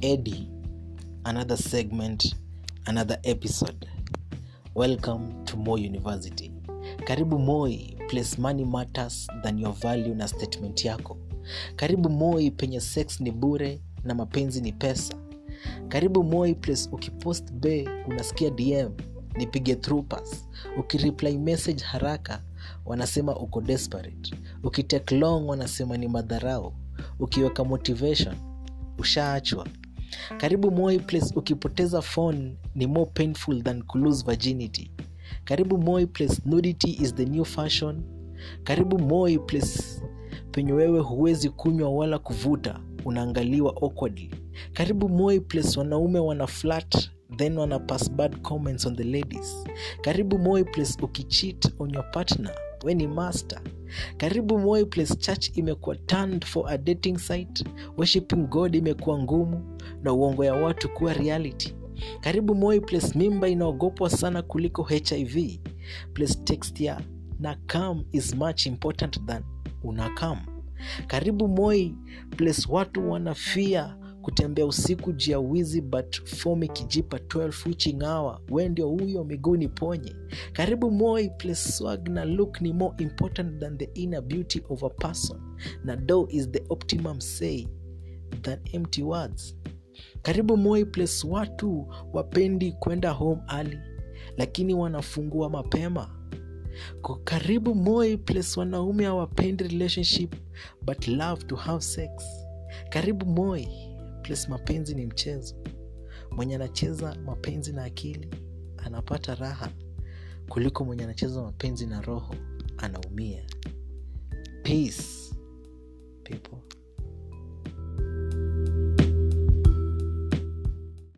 Eddie. Another segment, another episode. Welcome to Moi University. Karibu Moi, place money matters than your value na statement yako. Karibu Moi penye sex ni bure na mapenzi ni pesa. Karibu Moi place ukipost be unasikia DM nipige through pass. Ukireply message haraka wanasema uko desperate. Ukitake long wanasema ni madharau. Ukiweka motivation ushaachwa. Karibu Moi place ukipoteza phone ni more painful than kulose virginity. Karibu Moi place nudity is the new fashion. Karibu Moi place penye wewe huwezi kunywa wala kuvuta, unaangaliwa awkwardly. Karibu Moi place wanaume wana flat then wana pass bad comments on the ladies. Karibu Moi place ukicheat on your partner, we ni master. Karibu Moi place church imekuwa turned for a dating site, worshiping God imekuwa ngumu na uongo ya watu kuwa reality. Karibu Moi place mimba inaogopwa sana kuliko HIV. Place text ya na come is much important than unakam. Karibu Moi place watu wanafia kutembea usiku juu ya wizi but form ikijipa 12 witching hour we ndio huyo miguuni ponye karibu moi place swag na look ni more important than the inner beauty of a person na do is the optimum say than empty words karibu moi place watu wapendi kwenda home early lakini wanafungua mapema Ko- karibu moi place wanaume hawapendi relationship but love to have sex karibu moi place mapenzi ni mchezo mwenye anacheza mapenzi na akili anapata raha kuliko mwenye anacheza mapenzi na roho anaumia peace people